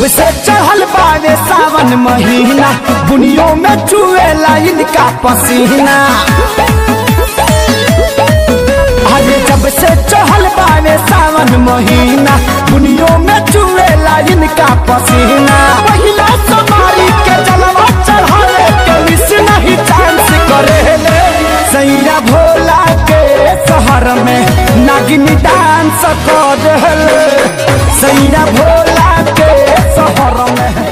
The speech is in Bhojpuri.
वैसे चढ़ल बावे सावन महीना बुनियों में चुएला इनका पसीना अरे जब से चढ़ल बावे सावन महीना बुनियों में चुएला इनका पसीना पहिला समारी के जलवा चढ़ावे के मिस नहीं चांस करेले सैया भोला के शहर में नागिनी डांस कर सैया भोला के शहर में